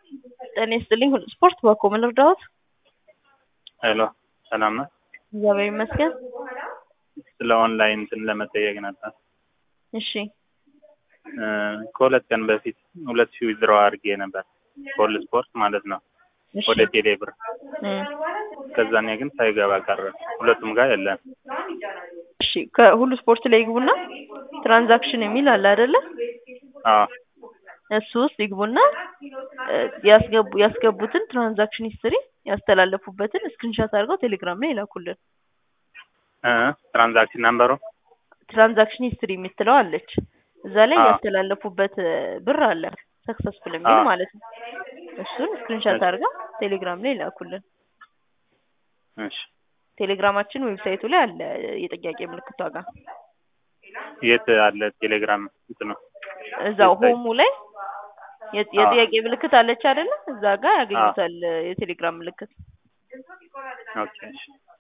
ጤና ይስጥልኝ ሁሉ ስፖርት በኮ ምን ልርዳዎት? ሄሎ ሰላም ነው። እግዚአብሔር ይመስገን። ስለ ኦንላይን እንትን ለመጠየቅ ነበር። እሺ እ ከሁለት ቀን በፊት ሁለት ሺህ ዊዝድሮው አድርጌ ነበር ኮል ስፖርት ማለት ነው እሺ ወደ ቴሌ ብር። እ ከዛኔ ግን ሳይገባ ቀረ። ሁለቱም ጋር የለም። እሺ ከሁሉ ስፖርት ላይ ይግቡና ትራንዛክሽን የሚል አለ አይደለ? አዎ እሱ ውስጥ ይግቡና እ ያስገቡ ያስገቡትን ትራንዛክሽን ሂስትሪ ያስተላለፉበትን ስክሪንሻት አድርገው ቴሌግራም ላይ ይላኩልን። እ ትራንዛክሽን ነምበሩ ትራንዛክሽን ሂስትሪ የምትለው አለች። እዛ ላይ አዎ። ያስተላለፉበት እ ብር አለ ሰክሰስፉል የሚል አዎ። ማለት ነው። እሱን ስክሪንሻት አድርገው ቴሌግራም ላይ ይላኩልን። እሺ ቴሌግራማችን ዌብሳይቱ ላይ አለ የጥያቄ ምልክቷ ጋር የት አለ ቴሌግራም እንትኑ? እዛው ዌብሳይት? ሆሙ ላይ የ- የጥያቄ ምልክት አለች አይደለ? እዛ ጋር ያገኙታል እ የቴሌግራም ምልክት። ኦኬ እሺ